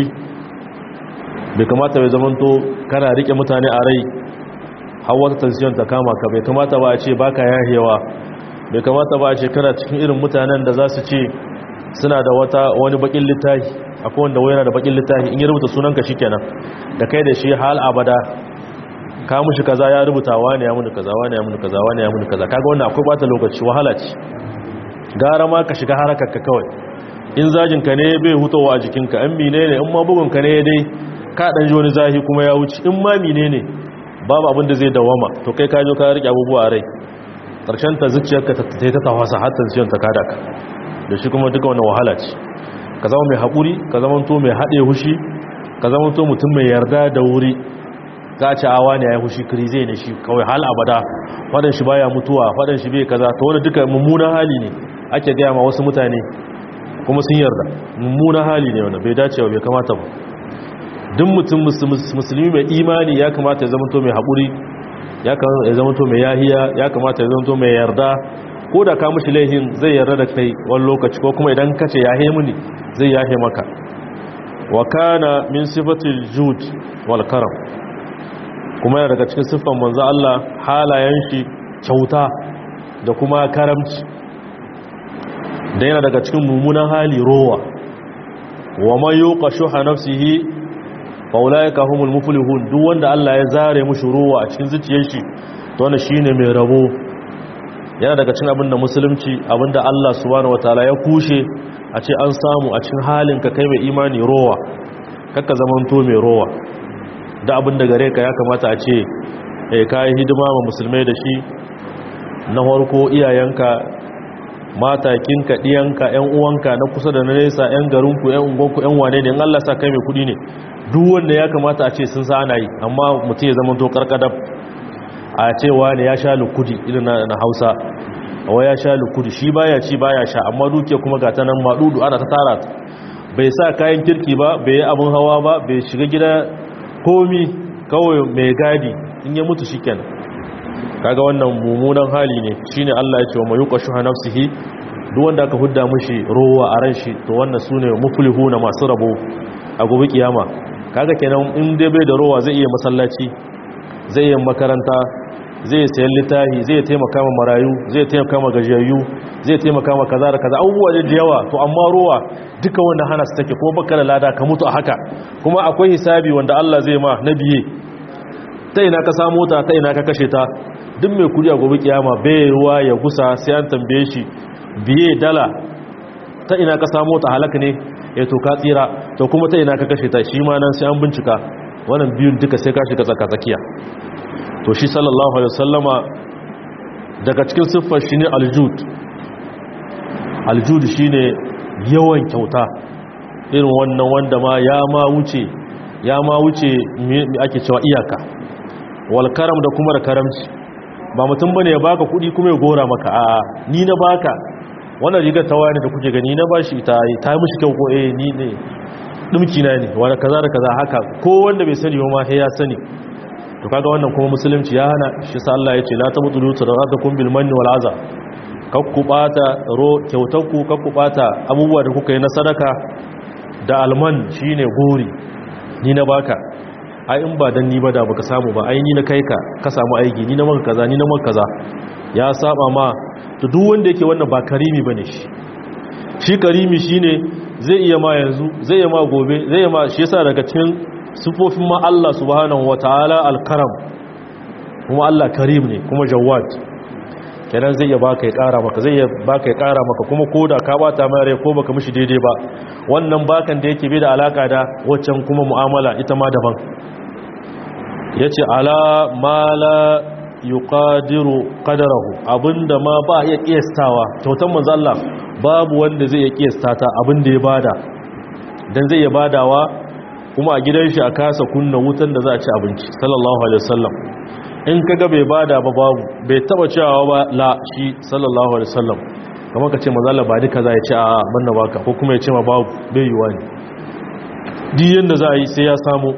bai kamata bai zamanto kana rike mutane a rai har wata tension ta kama ka bai kamata ba a ce baka yahewa bai kamata ba a ce kana cikin irin mutanen da za su ce suna da wata wani bakin littafi akwai wanda wayana da bakin littafi in ya rubuta sunanka shikenan da kai da shi hal abada ka mushi kaza ya rubuta wani ya muni kaza wani ya muni kaza wani ya muni kaza kaga wannan akwai bata lokaci wahala ce gara ma ka shiga harakar ka kawai in zajin ka ne bai hutawa a jikin ka in mine ne in ma bugun ka ne dai ka dan ji wani zahi kuma ya wuce in ma mine ne babu abin da zai dawama to kai ka jo ka rike abubuwa a rai karshen ta zuciyarka ta ta ta tawasa har tension ta kada ka da shi kuma duka wannan wahala ce ka zama mai haƙuri ka zama to mai haɗe hushi ka zama to mutum mai yarda da wuri ka ci awa ne ya yi hushi krize ne shi kawai hal abada fadan shi baya mutuwa fadan shi bai kaza to wani duka mummunan hali ne ake gaya ma wasu mutane kuma sun yarda mummunan hali ne wanda bai dace ba bai kamata ba duk mutum musulmi mai imani ya kamata ya zamanto mai haƙuri ya kamata ya zamanto mai yahiya ya kamata ya zamanto mai yarda ko da ka mushi laihin zai yarda da kai wani lokaci ko kuma idan ka ce yahe muni zai yahe maka wa kana min sifatil jud wal karam kuma yana daga cikin siffan manzo Allah halayen shi kyauta da kuma karamci da yana daga cikin mummunan hali rowa wa man yuqa shuha nafsihi fa ulaika humul muflihun duk wanda Allah ya zare mushi rowa a cikin zuciyar shi to wannan shine mai rabo yana daga cikin abin da musulunci abin da Allah subhanahu wataala ya kushe a ce an samu a cikin halin ka kai mai imani rowa kakka zamanto mai rowa da abin da gare ka ya kamata a ce eh kai hidima ma musulmai da shi na farko iyayenka matakinka ɗiyanka ‘yan uwanka na kusa da na nesa ‘yan garinku ‘yan ungonku ‘yan wane ne in Allah sa kai mai kudi ne duk wanda ya kamata a ce sun sa ana yi amma mutum ya zama to karkadab a cewa ne ya sha lukudi irin na hausa wa ya sha lukudi shi baya ci baya sha amma duke kuma ga ta nan maɗudu ana ta tara ta bai sa kayan kirki ba bai yi abin hawa ba bai shiga gida komi kawai mai gadi in ya mutu shi kenan kaga wannan mummunan hali ne shine Allah ya ce wa mayuqa shuha nafsihi duk wanda aka hudda mishi rowa a ran shi to wannan sune muflihuna masu rabo a gobe kiyama kaga kenan in dai bai da rowa zai iya masallaci zai iya makaranta zai sayan littafi zai taimaka ma marayu zai taimaka ma gajiyayyu zai taimaka ma kaza da kaza abubuwa da yawa to amma rowa duka wanda hana su take kuma baka da lada ka mutu a haka kuma akwai hisabi wanda Allah zai ma na biye ta ina ka samu ta ta ina ka kashe ta duk mai kudi a gobe kiyama bai ruwa ya gusa sai an tambaye shi biye dala ta ina ka samu ta halaka ne ya to ka tsira to kuma ta ina ka kashe ta shi ma nan sai an bincika wannan biyun duka sai ka shiga tsaka tsakiya to shi sallallahu alaihi wasallama daga cikin siffar shi ne aljud aljud shine yawan kyauta irin wannan wanda ma ya ma wuce ya ma wuce me ake cewa iyaka wal karam da kuma da karamci ba mutum bane ya baka kudi kuma ya gora maka a ni na baka wannan rigar ta wani da kuke gani na bashi ta yi ta yi mishi kyau ko eh ni ne dumki na ne wani kaza da kaza haka ko wanda bai sani ba ma sai ya sani to kaga wannan kuma musulunci ya hana shi sa Allah ya ce la tabtulu sadaqatukum bil manni wal aza kakku bata ro kyautarku kakku bata abubuwa da kuka yi na sadaka da alman shine gori ni na baka ai in ba dan ni ba da baka samu ba ai ni na kai ka ka samu aiki ni na maka kaza ni na maka kaza ya saba ma to duk wanda yake wannan ba karimi bane shi shi karimi shine zai iya ma yanzu zai iya ma gobe zai iya ma shi yasa daga cikin sifofin ma Allah subhanahu wataala al-karam kuma Allah karim ne kuma jawad kenan zai iya baka ya kara maka zai iya baka ya kara maka kuma koda ka bata mai rai ko baka mishi daidai ba wannan bakan da yake bi da alaka da waccan kuma mu'amala ita ma daban yace ala mala yuqadiru qadarahu abinda ma ba iya kiyastawa kyautan manzo Allah babu wanda zai iya kiyasta ta abinda ya bada dan zai iya badawa kuma a gidan shi a kasa kunna wutan da za a ci abinci sallallahu alaihi wasallam in kaga bai bada ba babu bai taba cewa ba la shi sallallahu alaihi wasallam kamar ka ce manzo Allah ba duka za ya ce a banna baka ko kuma ya ce ma babu bai yiwa ne duk yanda za a yi sai ya samu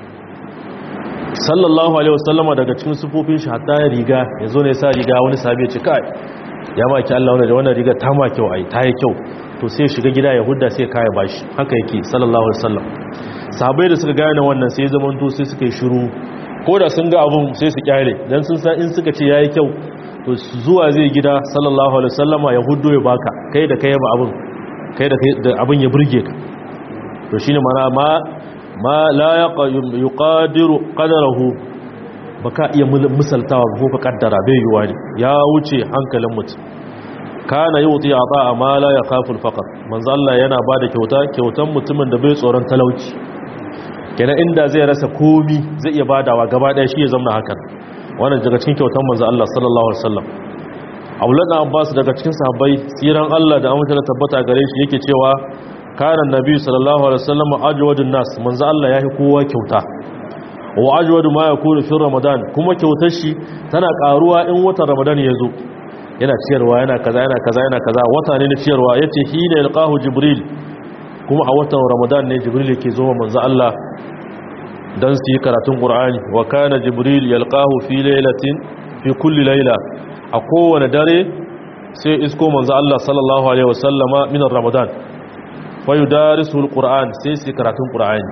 sallallahu alaihi wasallama daga cikin sufofin shi hatta ya riga ya zo ne sa riga wani sabi ya ce kai ya maki Allah wanda da wannan riga ta ma kyau ai ta yi kyau to sai shiga gida ya hudda sai kaya bashi haka yake sallallahu alaihi wasallam sahabbai da suka gane wannan sai zaman to sai suka yi shiru ko da sun ga abun sai su kyale dan sun san in suka ce yayi kyau to zuwa zai gida sallallahu alaihi wasallama ya huddo ya baka kai da kai ba abun kai da abun ya burge ka to shine mana ma ma la yuqadiru qadarahu baka iya misaltawa ko ka kaddara bai yiwa ne ya wuce hankalin mutum kana yuti ata ma la yakhafu al-faqr manzo Allah yana bada kyauta kyautan mutumin da bai tsoron talauci kenan inda zai rasa komi zai iya badawa gaba daya shi ya zama hakan wannan daga cikin kyautan manzo Allah sallallahu alaihi wasallam Abdullah Abbas daga cikin sahabbai tsiran Allah da amince tabbata gare shi yake cewa kana nabi sallallahu alaihi wasallam ajwadun nas manzo Allah yafi kowa kyauta wa ajwadu ma yakunu fi ramadan kuma kyautar shi tana karuwa in watan ramadan ya zo yana ciyarwa yana kaza yana kaza yana kaza wata ne na ciyarwa yace hina yalqahu jibril kuma a watan ramadan ne jibril yake zo manzo Allah dan su yi karatun qur'ani wa kana jibril yalqahu fi laylatin fi kulli layla a kowane dare sai isko manzo Allah sallallahu alaihi wasallama min ramadan fa yudarisu alquran sai su karatun qur'ani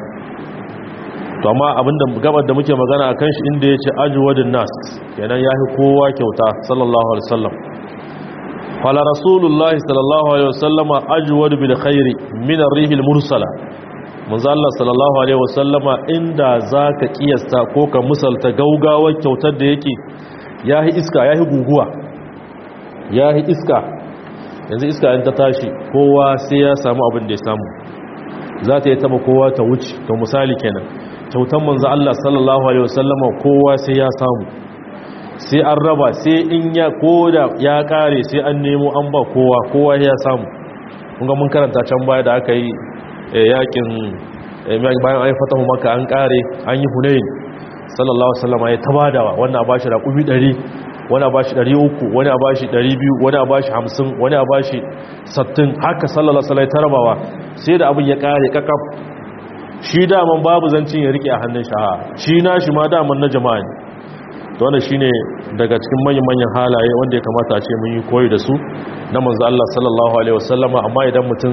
to amma abinda gabar da muke magana akan shi inda yace ajwadun nas kenan yafi kowa kyauta sallallahu alaihi wasallam qala rasulullahi sallallahu alaihi wasallam ajwad bil khairi min ar-rihil mursala manzo Allah sallallahu alaihi wasallama inda zaka kiyasta ko ka musalta gaugawar kyautar da yake yahi iska yahi guguwa ya yi iska yanzu iska in ta tashi kowa sai ya samu abin da ya samu za ta yi taba kowa ta wuce to misali kenan kyautan manzo Allah sallallahu alaihi wasallama kowa sai ya samu sai an raba sai in ya koda ya kare sai an nemo an ba kowa kowa ya samu kun ga mun karanta can baya da aka yi yakin bayan an fatahu maka an kare an yi hunain sallallahu alaihi wasallama ya tabadawa wannan a bashi raƙumi 100 wani a bashi 300 wani a bashi 200 wani a bashi 50 wani a bashi 60 haka sallallahu alaihi wasallam tarabawa sai da abin ya kare kakaf shi daman babu zancin ya rike a hannun shaha shi na shi ma daman na jama'a ne to wannan shine daga cikin manyan manyan halaye wanda ya kamata a ce mun yi koyi da su na manzo Allah sallallahu alaihi wasallama amma idan mutum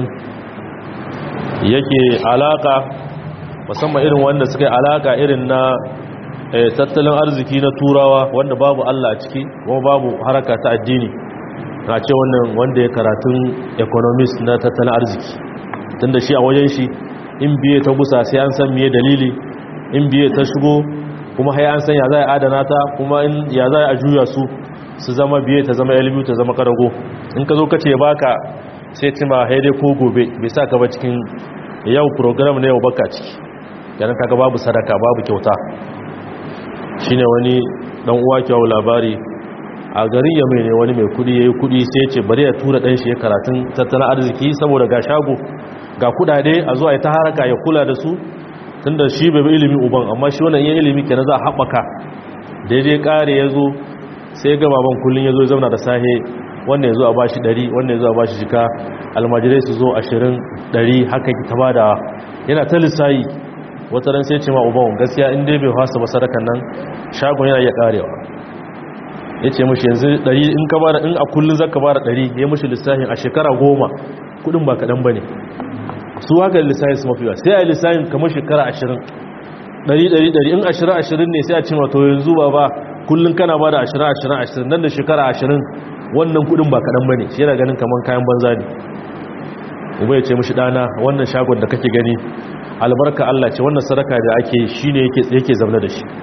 yake alaka musamman irin wanda suka yi alaka irin na tattalin arziki na turawa wanda babu Allah a ciki kuma babu haraka ta addini na ce wannan wanda ya karatun economist na tattalin arziki tunda shi a wajen shi in biye ta gusa sai an san miye dalili in biye ta shigo kuma hai an san ya za a adana ta kuma in ya za a juya su su zama biye ta zama ilimi ta zama karago in ka zo ka ce baka sai tima haidai ko gobe bai sa ka ba cikin yau program na yau baka ciki yanar kaga babu sadaka babu kyauta shine wani dan uwa kyau labari a garin yamai ne wani mai kudi yayi kudi sai ya ce bari ya tura dan shi ya karatun tattalin arziki saboda ga shago ga kudade a zuwa ta haraka ya kula da su tunda shi bai ilimi uban amma shi wannan yin ilimi kenan za a haɓaka daidai kare ya zo sai ga baban kullun ya zo ya zauna da sahe wannan ya zo a bashi ɗari wannan ya zo a bashi jika almajirai su zo ashirin ɗari haka ki ta bada yana ta lissayi wata ran sai ce ma uban gaskiya in dai bai fasa ba sadakan nan shagon yana iya karewa ya ce mashi yanzu ɗari in ka bada in a kullum zaka bada ɗari ya mashi lissafin a shekara goma kudin ba kaɗan ba ne su haka lissafin su mafi sai a yi lissafin kamar shekara ashirin ɗari ɗari ɗari in ashirin ashirin ne sai a ce ma to yanzu ba ba kullum kana bada ashirin ashirin ashirin nan da shekara ashirin wannan kudin ba kaɗan ba ne shi yana ganin kamar kayan banza ne uba ya ce mashi ɗana wannan shagon da kake gani albarka Allah ce wannan sadaka da ake shi ne yake zaune da shi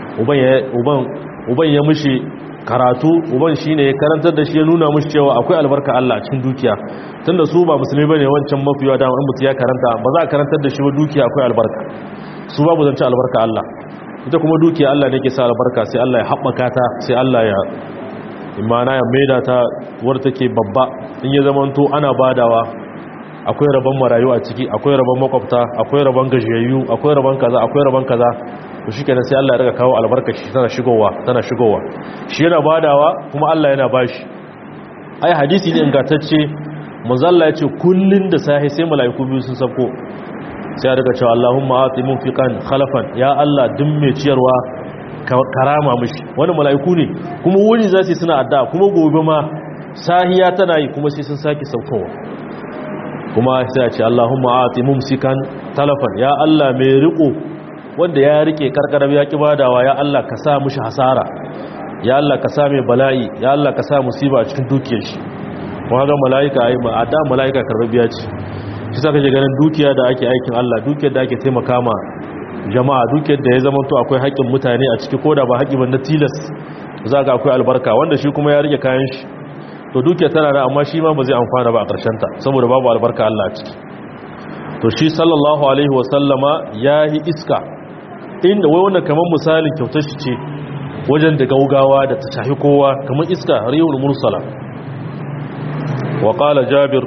uban ya mushi karatu uban shi ne ya karantar da shi ya nuna mushi cewa akwai albarka Allah a cikin dukiya tunda su ba musulmi ba ne wancan mafiya dama in mutu ya karanta ba za a karantar da shi ba dukiya akwai albarka su babu zance albarka Allah ita kuma dukiya Allah ne ke sa albarka sai Allah ya haɓaka ta sai Allah ya imana ya maida ta wadda take babba in ya zamanto ana badawa akwai rabon marayu a ciki akwai rabon makwabta akwai rabon gajiyayyu akwai rabon kaza akwai rabon kaza to shikenan sai Allah ya riga kawo albarka shi tana shigowa tana shigowa shi yana badawa kuma Allah yana bashi ai hadisi ne ingantacce manzo Allah ya ce kullun da sahi sai malaiku biyu sun sako sai ya riga cewa Allahumma ati munfiqan khalafan ya Allah duk mai ciyarwa karama mishi wani malaiku ne kuma wuri za su suna adda kuma gobe ma sahiya tana yi kuma sai sun sake saukowa kuma sai a ce Allahumma ati mumsikan talafan ya Allah mai riko wanda ya rike karkarar ya ki badawa ya Allah ka sa mushi hasara ya Allah ka sa mai bala'i ya Allah ka sa musiba a cikin dukiyar shi kuma ga mala'ika ai ma ada mala'ika karbabiya ce shi saka je ganin dukiya da ake aikin Allah dukiyar da ake taimaka ma jama'a dukiyar da ya zama to akwai haƙƙin mutane a ciki koda ba haƙƙi ba na tilas za ga akwai albarka wanda shi kuma ya rike kayan shi to dukiya tana da amma shi ma ba zai amfana ba a ta saboda babu albarka Allah a ciki to shi sallallahu alaihi wasallama ya yi iska inda wai wannan kamar misalin kyautar shi ce wajen da gaugawa da ta shahi kowa kamar iska riyul mursala wa qala jabir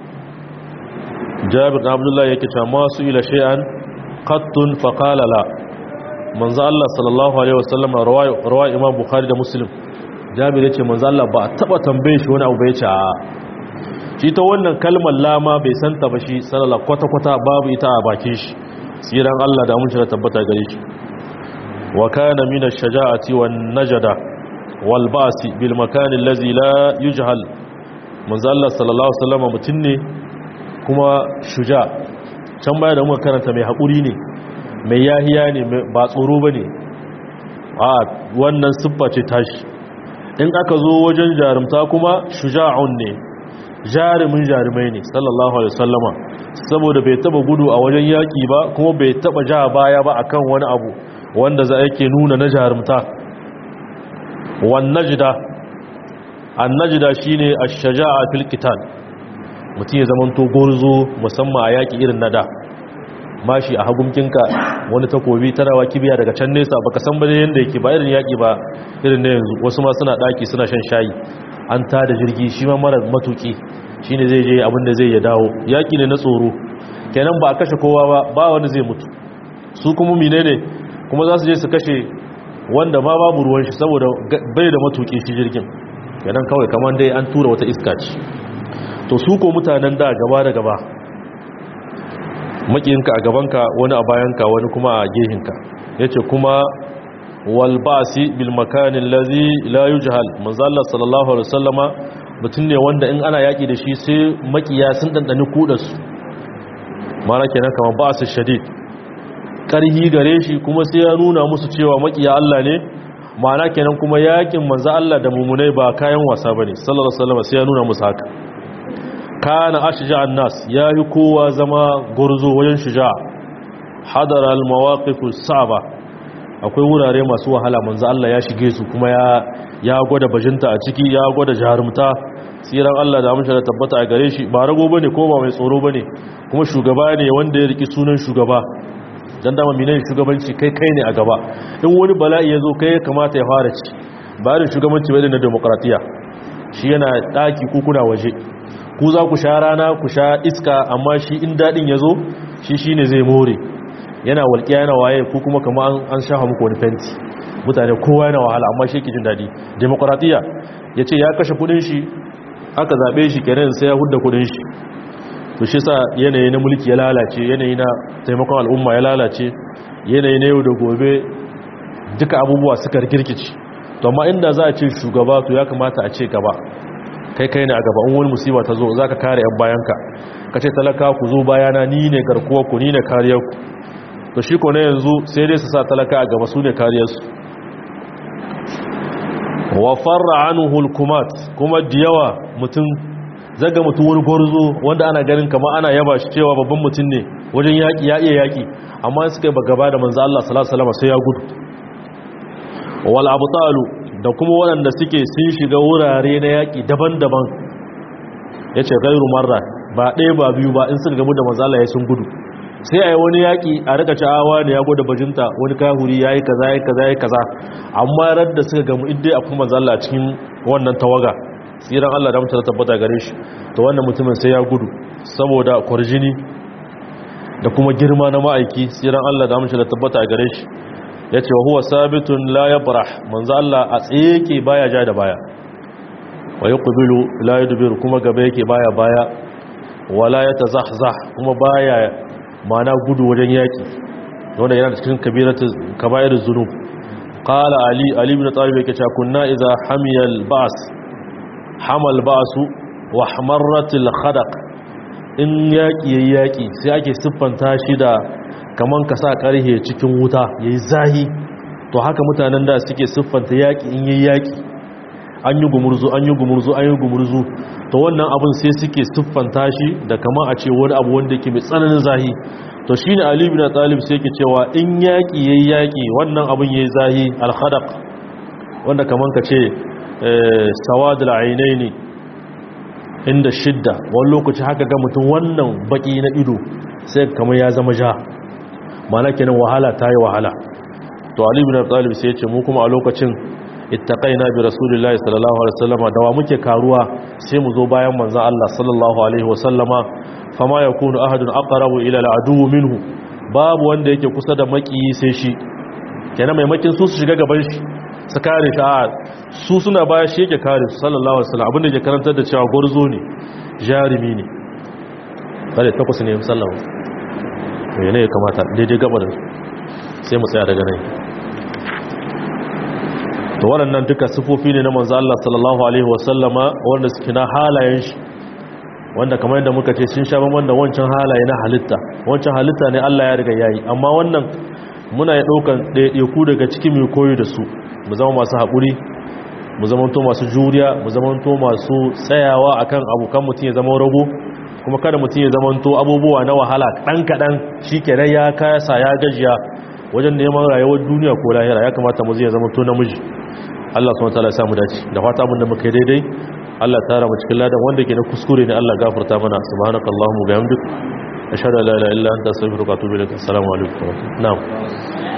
jabir da abdullahi yake cewa masu ila shay'an qattun fa qala la manzo Allah sallallahu alaihi wasallama rawaya imam bukhari da muslim jabir ya ce manzala ba a taba tambaye shi wani abu bai ce a shi ta wannan kalmar lama bai santa ba shi salala kwata-kwata babu ita a bakin shi tsiran Allah da mun shi tabbata gare shi wa kana min ash-shaja'ati wan najada wal ba'si bil makan allazi la yujhal manzala sallallahu alaihi wasallam mutun ne kuma shuja can baya da muka karanta mai hakuri ne mai yahiya ne ba tsoro bane a wannan siffa ce tashi in aka zo wajen jarumta kuma shuja'un ne jarumin jarumai ne sallallahu alaihi wasallama saboda bai taba gudu a wajen yaki ba kuma bai taba ja baya ba akan wani abu wanda za yake nuna na jarumta wan najda annajida shine ash-shaja'a fil qital mutum ya zamanto gurzo musamman a yaki irin nada mashi a hagumkinka wani takobi tarawa kibiya daga can nesa baka san bane yanda yake ba irin yaki ba irin na yanzu wasu ma suna daki suna shan shayi an tada jirgi shi ma mara matuki shine zai je abin da zai ya dawo yaki ne na tsoro kenan ba a kashe kowa ba ba wani zai mutu su kuma mine ne kuma za su je su kashe wanda ma babu ruwan shi saboda bai da matuki shi jirgin kenan kawai kamar dai an tura wata iska ce to su ko mutanen da gaba da gaba makiyinka a gabanka wani a bayanka wani kuma a gehinka yace kuma wal basi bil makanin lazi la yujhal manzo Allah sallallahu alaihi wasallama mutun ne wanda in ana yaki da shi sai makiya sun dandani kudarsu mana kenan kamar basu shadid karhi gare shi kuma sai ya nuna musu cewa makiya Allah ne mana kenan kuma yakin manzo Allah da mumunai ba kayan wasa bane sallallahu alaihi wasallama sai ya nuna musu haka kana ashja'an nas yayi kowa zama gurzo wajen shuja hadara al mawaqif saba akwai wurare masu wahala manzo Allah ya shige su kuma ya ya gwada bajinta a ciki ya gwada jarumta tsiran Allah da amsha da tabbata a gare shi ba rago bane ko ba mai tsoro bane kuma shugaba ne wanda ya riki sunan shugaba dan dama minan shugabanci kai kai ne a gaba in wani bala'i ya zo kai ya kamata ya fara ci ba da shugabanci bai na demokratiya shi yana daki ko kuna waje ku za ku sha rana ku sha iska amma shi in dadin ya zo shi shine zai more yana walƙiya yana waye ko kuma kama an shafa muku wani fenti mutane kowa yana wahala amma shi ke jin daɗi demokratiya ya ce ya kashe kudin shi aka zaɓe shi kenan sai ya hudda kudin shi to shi sa yanayi na mulki ya lalace yanayi na taimakon al'umma ya lalace yanayi na yau da gobe duka abubuwa suka rikirkici to amma inda za a ce shugaba to ya kamata a ce gaba kai kai ne a gaba in wani musiba ta zo za ka kare 'yan bayanka ka ce talaka ku zo bayana ni ne garkuwa ku ni ne kariyarku to shi ko na yanzu sai dai su sa talaka a gaba su ne kariyarsu wa farra anhu hukumat kuma da yawa mutum zaga mutum wani gwarzo wanda ana ganin kama ana yaba shi cewa babban mutum ne wajen yaƙi ya iya yaƙi amma suka yi gaba da manzo Allah sallallahu alaihi wasallam sai ya gudu wal abtalu da kuma waɗanda suke sun shiga wurare na yaƙi daban-daban yace gairu marra ba ɗaya ba biyu ba in suka gamu da manzo Allah ya sun gudu sai a yi wani yaƙi a rika ca'awa ne ya gwada bajinta wani kahuri ya yi kaza ya kaza ya kaza amma rar da suka gamu idai a kuma zalla cikin wannan tawaga tsiran Allah da mutane tabbata gare shi to wannan mutumin sai ya gudu saboda kwarjini da kuma girma na ma'aiki tsiran Allah da mutane tabbata gare shi ya ce wa huwa sabitun la ya barah manzo Allah a tsaye yake baya ja da baya wa yuqbilu la yudbir kuma gaba yake baya baya wala ya tazahzah kuma baya mana gudu wajen yaki wanda yana cikin kabairar zunub qala ali ali ibn talib yake cewa kunna idza hamiyal ba's hamal ba'su wa hamarratil khadaq in yaki yayi yaki sai ake siffanta shi da kaman ka sa karhe cikin wuta yayi zahi to haka mutanen da suke siffanta yaki in yayi yaki an yi gumurzu an yi gumurzu an yi gumurzu to wannan abin sai suke siffanta shi da kama a ce wani abu wanda yake mai tsananin zahi to shine ali ibn talib sai yake cewa in yaki yayi yaki wannan abin yayi zahi al-khadaq wanda kaman ka ce sawadul ainaini inda shidda wani lokaci haka ga mutum wannan baki na ido sai kamar ya zama ja mana kenan wahala ta yi wahala to ali ibn talib sai ya ce mu kuma a lokacin ittaqaina bi rasulillahi sallallahu alaihi wasallama da wa muke karuwa sai mu zo bayan manzon Allah sallallahu alaihi wasallama fama yakunu ahadun aqrabu ila al'adu minhu babu wanda yake kusa da maki sai shi kenan maimakin su su shiga gaban shi su kare shi a su suna baya shi yake kare su sallallahu alaihi wasallam abinda yake karantar da cewa gurzo ne jarimi ne kare takwas ne sallallahu yana ya kamata daidai gabar sai mu tsaya daga nan to waɗannan duka sifofi ne na manzo Allah sallallahu alaihi wasallama wanda suke na halayen shi wanda kamar yadda muka ce sun sha bamban da wancan halaye na halitta wancan halitta ne Allah ya riga yayi amma wannan muna ya daukan ɗaiɗaiku daga cikin mai koyo da su mu zama masu haƙuri mu zama to masu juriya mu zama to masu tsayawa akan abokan mutum ya zama rago kuma kada mutum ya zama to abubuwa na wahala ɗan kaɗan shi kenan ya kasa ya gajiya wajen neman rayuwar duniya ko lahira ya kamata mu zai zama to namiji Allah subhanahu wataala ya samu dace da fata abin da muka yi daidai Allah tara mu cikin ladan wanda ke na kuskure ne Allah gafarta mana subhanakallahumma bihamdik ashhadu an la ilaha illa anta astaghfiruka wa atubu ilaik assalamu alaikum na'am